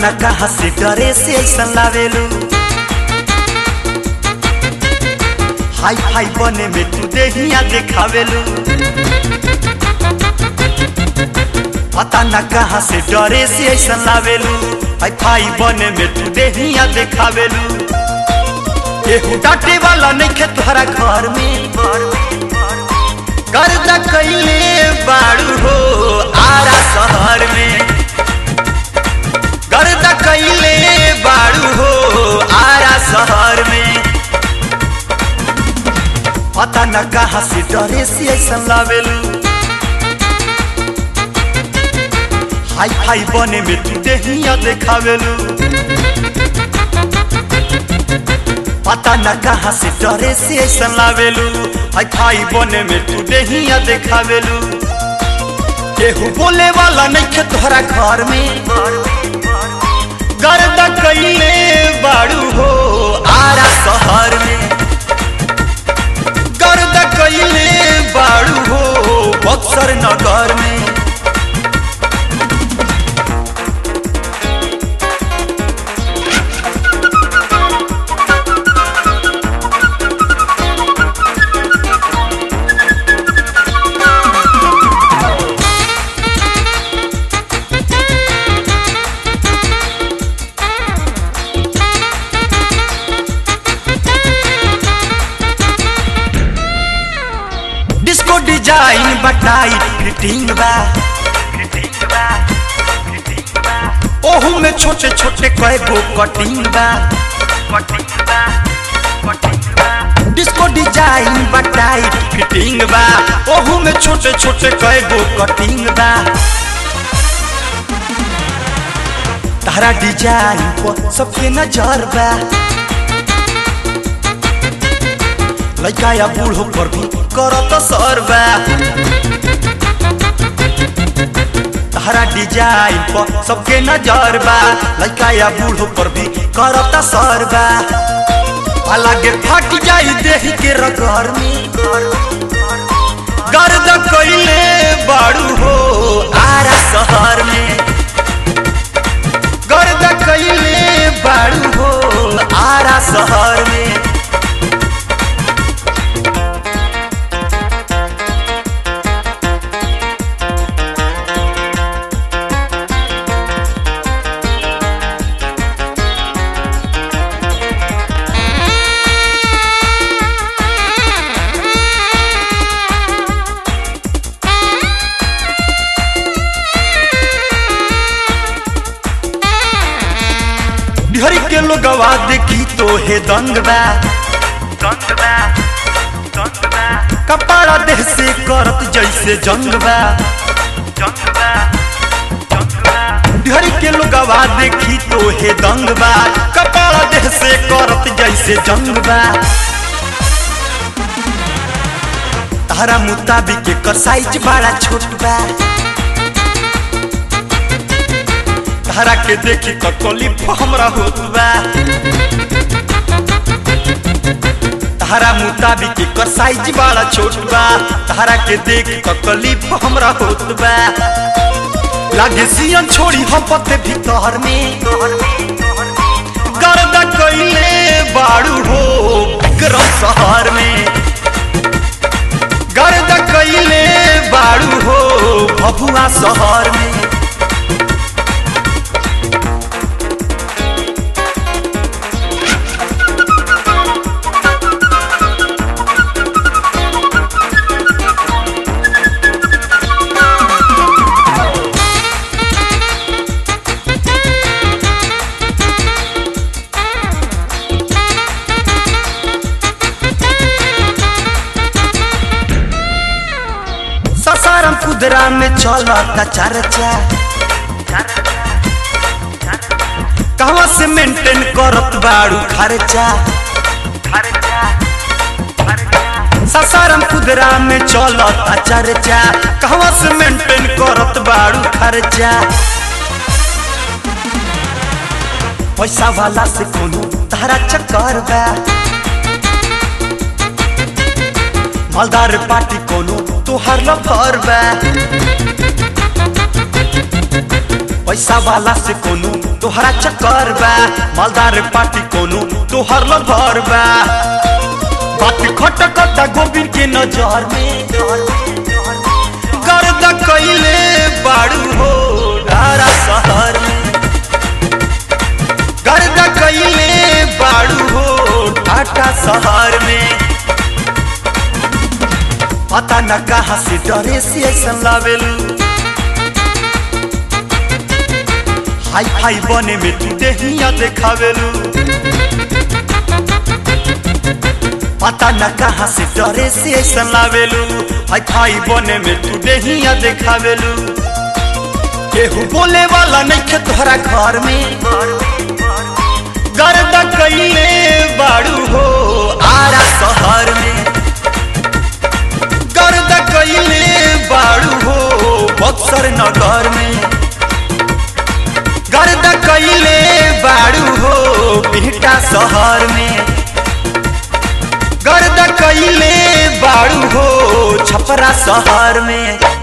न कहा से डरे से ऐसा लावेलू हाई फाई बने में तू देहिया देखावेलू पता न कहा से डरे से ऐसा लावेलू हाई फाई बने में तू देहिया देखावेलू केहू डांटे वाला नहीं खे तोहरा घर में गर्दा कैले बाड़ू हो आरा शहर में गर्दा कैले बाड़ू हो आरा शहर में पता न कहा से डरे से ऐसा लावेलू हाई फाई बने में तू देहिया देखावेलू पता न कहा से डरे से ऐसा लावेलू हाई फाई बने में तू देहिया देखावेलू केहू बोले वाला नहीं खे तोहरा घर में गर्दा कैले बाड़ू हो आरा शहर में गर्दा कैले बाड़ू हो बक्सर नगर में डिस्को डिजाइन बटाई फिटिंग बा ओहू में छोटे छोटे कए गो कटिंग बा डिस्को डिजाइन बटाई फिटिंग बा ओहू में छोटे छोटे कए गो कटिंग बा तारा डिजाइन पर सबके नजर बा लड़का या बूढ़ो पर भी करत सरबा तारा डिजाइन पर सबके नजर बा लड़का या बूढ़ो पर भी करत सरबा अलगे फट जाई देह के रगर में गर्द कैले बाड़ू हो आरा शहर में गर्द कैले बाड़ू हो आरा शहर में बिहारी के लोगवा देखी तो हे दंग बा कपाड़ा देह से करत जैसे जंग बा बिहारी के लोगवा देखी तो हे दंग बा कपाड़ा देह से करत जैसे जंग बा तारा मुताबिक एकर साइज बड़ा छोट बा तारा के देखी तकलीफ हमरा होत बा तारा मुताबिक एकर साइज बड़ा छोट बा तारा के देख तकलीफ हमरा होत बा लागे सियन छोड़ी हपत भीतर में गर्द कैले बाड़ू हो विक्रम शहर में गर्द कैले बाड़ू हो भभुआ शहर में ससारम कुदरा में चलता चर्चा कहवा से मेंटेन करत बाड़ू खर्चा ससारम कुदरा में चलता चर्चा कहवा से मेंटेन करत बाड़ू खर्चा पैसा वाला से कोनो तारा चक्कर बा मालदार पार्टी कोनो तोहर लफर बा पैसा वाला से कोनो तोहरा चक्कर बा मालदार पार्टी कोनो तोहर लभर बा बात खटकता गोविंद के नजर में गर्द कैले बाड़ू हो धारा शहर में गर्द कैले बाड़ू हो टाटा शहर में पता न कहाँ से डरे से ऐसा लावेलू हाई फाई बने में तू देहिया देखावेलू पता न कहाँ से डरे से ऐसा लावेलू हाई फाई बने में तू देहिया देखावेलू केहू बोले वाला नहीं खे तोहरा घर में गर्द कैले बाड़ू हो आरा शहर में गर्द कैले बाड़ू हो बक्सर नगर में गर्द कैले बाड़ू हो बिहटा शहर में गर्द कैले बाड़ू हो छपरा शहर में